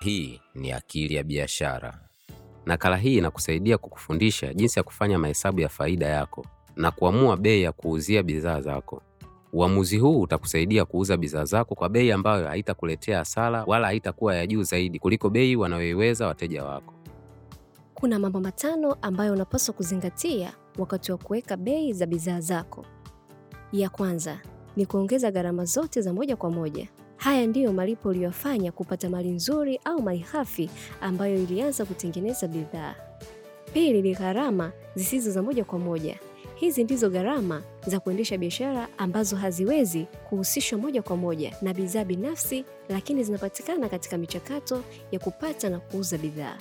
Hii ni Akili ya Biashara. Nakala hii inakusaidia kukufundisha jinsi ya kufanya mahesabu ya faida yako na kuamua bei ya kuuzia bidhaa zako. Uamuzi huu utakusaidia kuuza bidhaa zako kwa bei ambayo haitakuletea hasara wala haitakuwa ya juu zaidi kuliko bei wanayoiweza wateja wako. Kuna mambo matano ambayo unapaswa kuzingatia wakati wa kuweka bei za bidhaa zako. Ya kwanza ni kuongeza gharama zote za moja kwa moja. Haya ndiyo malipo uliyofanya kupata mali nzuri au malighafi ambayo ilianza kutengeneza bidhaa. Pili ni gharama zisizo za moja kwa moja. Hizi ndizo gharama za kuendesha biashara ambazo haziwezi kuhusishwa moja kwa moja na bidhaa binafsi, lakini zinapatikana katika michakato ya kupata na kuuza bidhaa.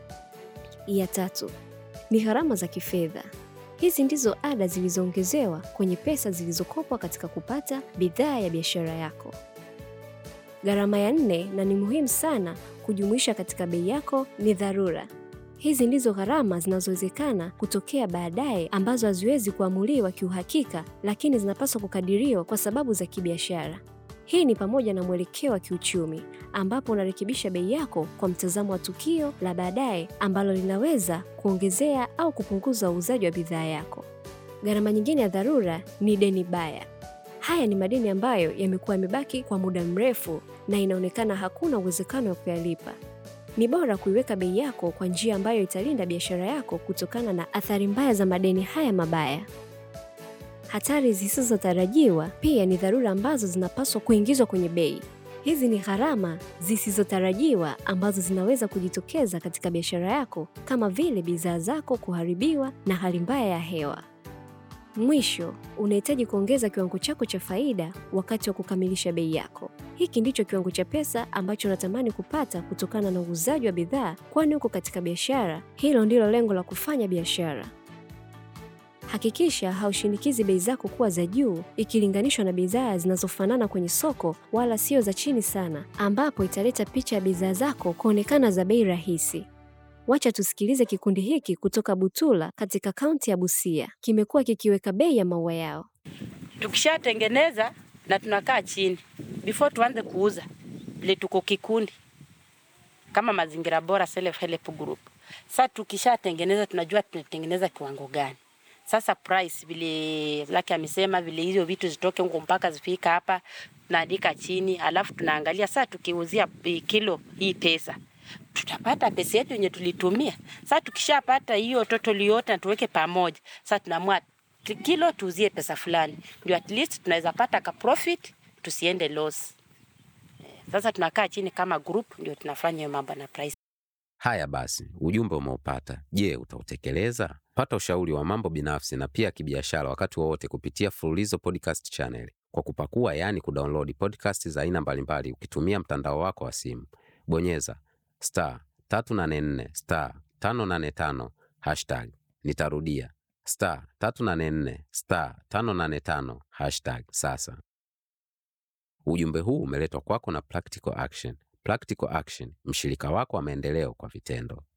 Ya tatu ni gharama za kifedha. Hizi ndizo ada zilizoongezewa kwenye pesa zilizokopwa katika kupata bidhaa ya biashara yako. Gharama ya nne na ni muhimu sana kujumuisha katika bei yako ni dharura. Hizi ndizo gharama zinazowezekana kutokea baadaye ambazo haziwezi kuamuliwa kiuhakika, lakini zinapaswa kukadiriwa kwa sababu za kibiashara. Hii ni pamoja na mwelekeo wa kiuchumi ambapo unarekebisha bei yako kwa mtazamo wa tukio la baadaye ambalo linaweza kuongezea au kupunguza uuzaji wa bidhaa yako. Gharama nyingine ya dharura ni deni baya. Haya ni madeni ambayo yamekuwa yamebaki kwa muda mrefu na inaonekana hakuna uwezekano wa kuyalipa. Ni bora kuiweka bei yako kwa njia ambayo italinda biashara yako kutokana na athari mbaya za madeni haya mabaya. Hatari zisizotarajiwa pia ni dharura ambazo zinapaswa kuingizwa kwenye bei. Hizi ni gharama zisizotarajiwa ambazo zinaweza kujitokeza katika biashara yako kama vile bidhaa zako kuharibiwa na hali mbaya ya hewa. Mwisho, unahitaji kuongeza kiwango chako cha faida wakati wa kukamilisha bei yako. Hiki ndicho kiwango cha pesa ambacho unatamani kupata kutokana na uuzaji wa bidhaa, kwani uko katika biashara. Hilo ndilo lengo la kufanya biashara. Hakikisha haushinikizi bei zako kuwa za juu ikilinganishwa na bidhaa zinazofanana kwenye soko, wala sio za chini sana, ambapo italeta picha ya bidhaa zako kuonekana za bei rahisi. Wacha tusikilize kikundi hiki kutoka Butula katika kaunti ya Busia. Kimekuwa kikiweka bei ya maua yao. Tukishatengeneza na tunakaa chini before tuanze kuuza, vile tuko kikundi kama Mazingira Bora Self Help Group. Sasa tukishatengeneza tunajua tunatengeneza kiwango gani. Sasa price vile Laki amesema vile hizo vitu zitoke huko mpaka zifika hapa, tunaandika chini, alafu tunaangalia sasa tukiuzia kilo hii pesa tutapata pesa yetu yenye tulitumia. Sasa tukishapata hiyo total yote na tuweke pamoja, sasa tunaamua kilo tuuzie pesa fulani, ndio at least tunaweza pata ka profit, tusiende loss. Sasa tunakaa chini kama group, ndio tunafanya hiyo mambo na price. Haya basi, ujumbe umeupata. Je, utautekeleza? Pata ushauri wa mambo binafsi na pia kibiashara wakati wowote kupitia Fululizo Podcast Channel kwa kupakua, yaani kudownload podcast za aina mbalimbali ukitumia mtandao wako wa simu. Bonyeza star 384 star 585 hashtag. Nitarudia star 384 star 585 hashtag sasa. Ujumbe huu umeletwa kwako na Practical Action. Practical Action, mshirika wako wa maendeleo kwa vitendo.